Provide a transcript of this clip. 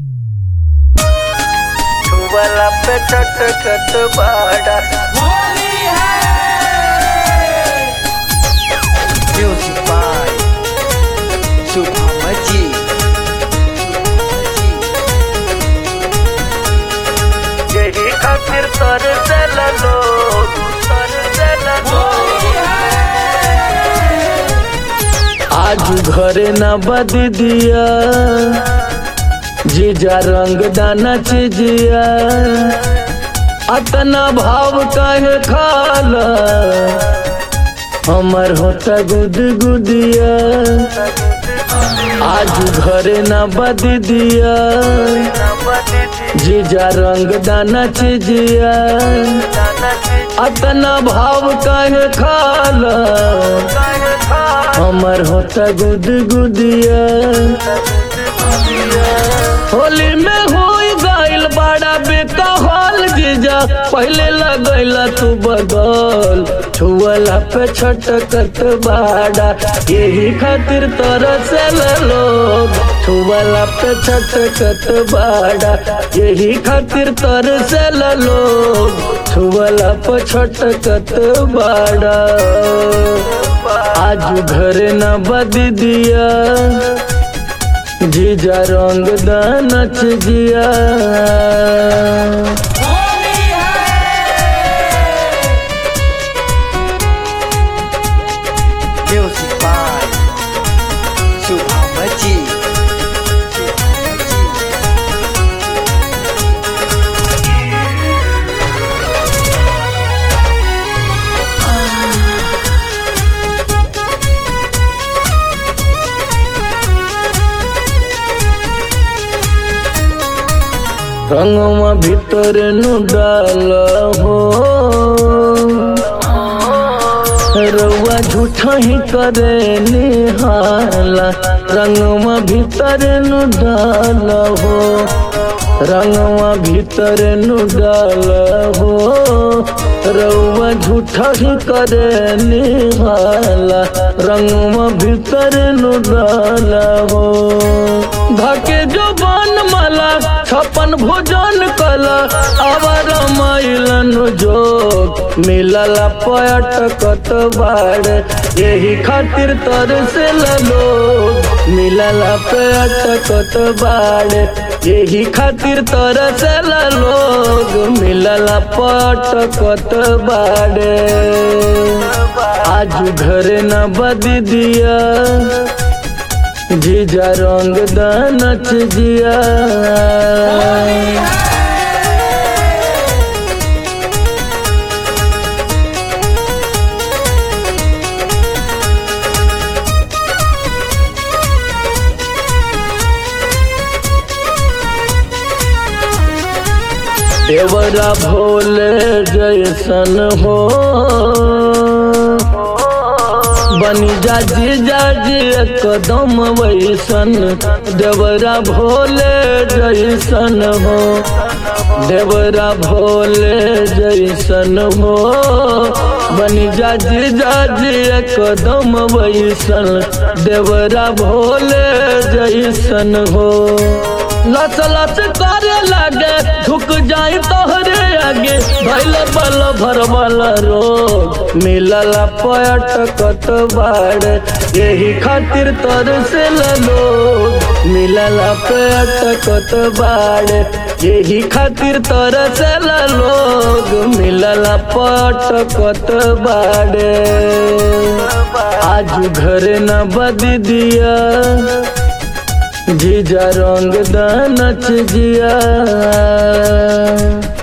वाला पे चट चट बाड़ा होली है Music by Subhamaji. यही खातिर तर से लोग तर से होली है आज घरे न बद दिया जीजा रंग दाना चिजिया अतना भाव काहे खाला हमर होता गुद गुदिया आज घरे न बद दिया जीजा रंग दाना चिजिया अतना भाव काहे खाला हमर होता गुद गुदिया होली में हो गइल बड़ा बेकहल जीजा पहले लगैला तू बदल छुअला पे छटकत बाड़ा यही खातिर तरस लोग छुअला पे छटकत बाड़ा यही खातिर तरस लोग छुअला पे छटकत बाड़ा आज घर न बद दिया जीजा रंग दानच जिया होली है Music by Subhamaji. रंगवा भीतर नु डाल हो रउआ झूठा ही करे निहाला रंगवा भीतर नु डाल हो रंगवा भीतर नु डाल हो रउआ झूठा ही करे निहाला रंगवा भीतर नु डाल हो धके जो बन मला छपन भोजन कला आवर मैलन जोग मिलल पटकत बाड़ यही खातिर तर से लोग मिलल पटकत बाड़ यही खातिर तर से लोग मिलल पटकत बाड़े आज घर न बद दिया जीजा रंग दानच जिया देवरा भोले जैसन हो बनी जा जीजा जी एकदम वैसन देवरा भोले जैसन हो देवरा भोले जैसन हो बनी जा जीजा जी एकदम वैसन देवरा भोले जैसन हो लच लच करे लागे झुक जाई तोहरे आगे भैल बल भर बल रोग मिलल पटकत बाड़ यही खातिर तर से लोग मिलल पटकत बाड़ यही खातिर तर से लोग मिलल पटकत बाड़े आज घर न बद दिया जीजा रंग दानच जिया